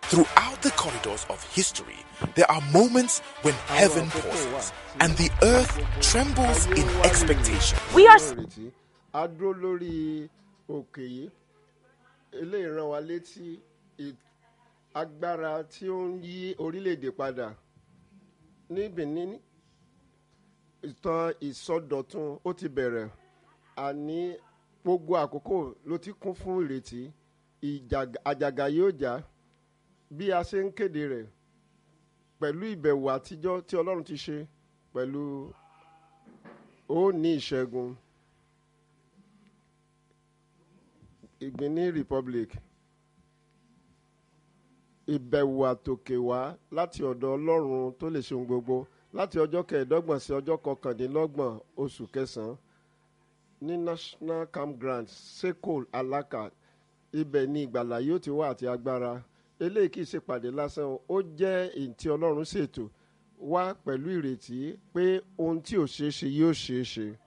Throughout the corridors of history, there are moments when heaven pauses and the earth trembles in expectation. We are ìrètí a dúró lórí òkè yìí eléyìí rán wa létí ì- agbára tí ó ń yí orílẹ̀-èdè padà ní benin ìtàn ìsọdọ̀tun ó ti bẹ̀rẹ̀ àní gbogbo àkókò ló ti kún fún ìrètí ìjàg- àjàgà yóò já bí a ṣe ń kéde rẹ̀ pẹ̀lú ìbẹ̀wò àtijọ́ tí ọlọ́run ti ṣe pẹ̀lú ó ní ìṣẹ́gun ìgbìní republic ìbẹ̀wò àtòkè wá láti ọ̀dọ̀ ọlọ́run tó lè ṣe ohun gbogbo láti ọjọ́ kẹẹ̀ẹ́dọ́gbọ̀n sí ọjọ́ kọkàndínlọ́gbọ̀n oṣù kẹsàn-án ní national campground sekol alaka ibẹ̀ ni ìgbàlà yóò ti wá àti agbára eléyìí kì í ṣèpàdé lásán o, ó jẹ́ èyí tí ọlọ́run ṣètò wá pẹ̀lú ìrètí pé ohun tí ò ṣeé ṣe yóò ṣeé ṣe